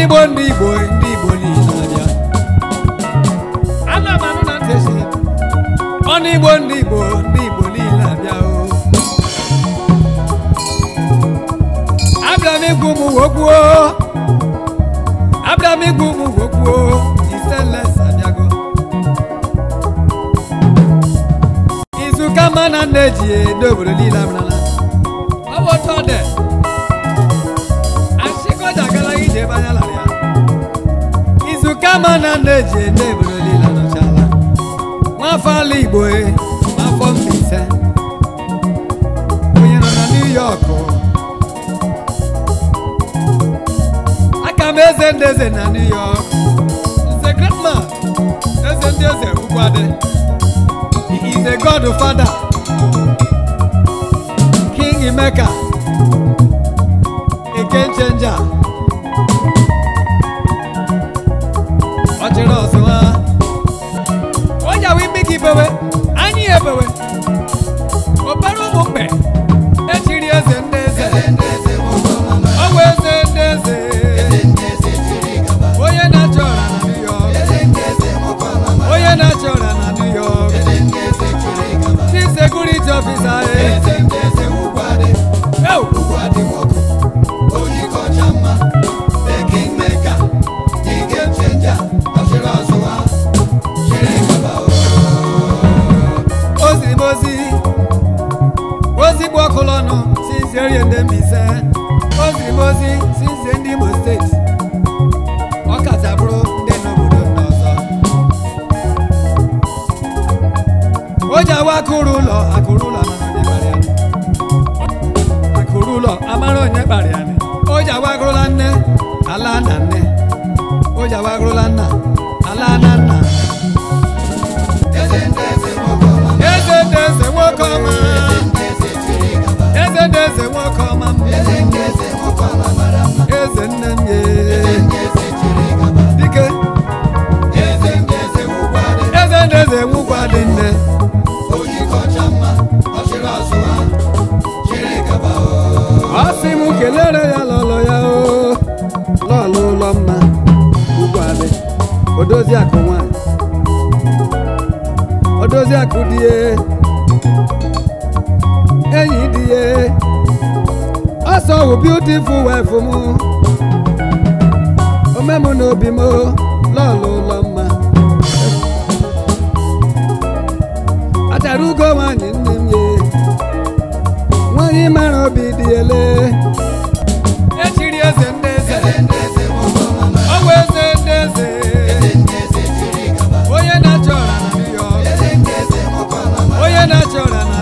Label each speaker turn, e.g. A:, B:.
A: Igbo ndị Igbo ndị Igbo niile abịa ana m anụ na ntị si ọnụ Igbo ndị Igbo ndị Igbo niile abịa o abịa m igwu m wokwuo abịa m igwu m wokwuo iseles abịago izu kama na nna eji edo obodo niile abịala ọ bụ otu ọ dị achịkọja gara ije ebe anya lara ya izu kama na nna eji edo obodo niile anọchala nwafọ ala igbo e nwafọ Mbaise onye nọ na New York aka m eze ndị eze na New York nze great man eze ndị eze ugwuadị he is a godfather king Emeka a game changer ọ chịrị ọzọ ha o jawe imi gị bewe anyị ebewe obere ụmụ mgbe echiri eze ndị eze ọ bụ eze ndị eze onye na-achị ọra na New York onye na-achị ọra na New York chief security officer eh. Yo! ozi m ozi ozi gbu ọkụ n'ọnụ si nze rie ndị Mbaise ozi m ozi si nze ndị Imo steeti ọ kacha bụrụ ndị n'obodo ndị ọzọ o ji awa akụrụ ụlọ akụrụ ụlọ amara onye kpara ya akụrụ ụlọ amara onye kpara ya o ji awa agụrụla nne ala na nne o ji awa agụrụla nna ala na nna eze ndị eze nwoke ọma eze ndị eze nwoke ọma m eze nne m ye dike eze ndị eze nwukwa dị nne ọ sị m kelere ya lọlọ ya o lọlọ ụlọ mma ugwu adị odozi akụ nwanyị odozi akụ dị ye enyi dị ye ọsọ wụ beautiful wife m omemụ n'obi m lọlọ ụlọ mma achara ugo nwanyị nne m ye nwanyị mara obi dị ele echiri eze ndị eze ọ bụ eze ndị eze onye na-achị ọra na New York onye na-achị ọra na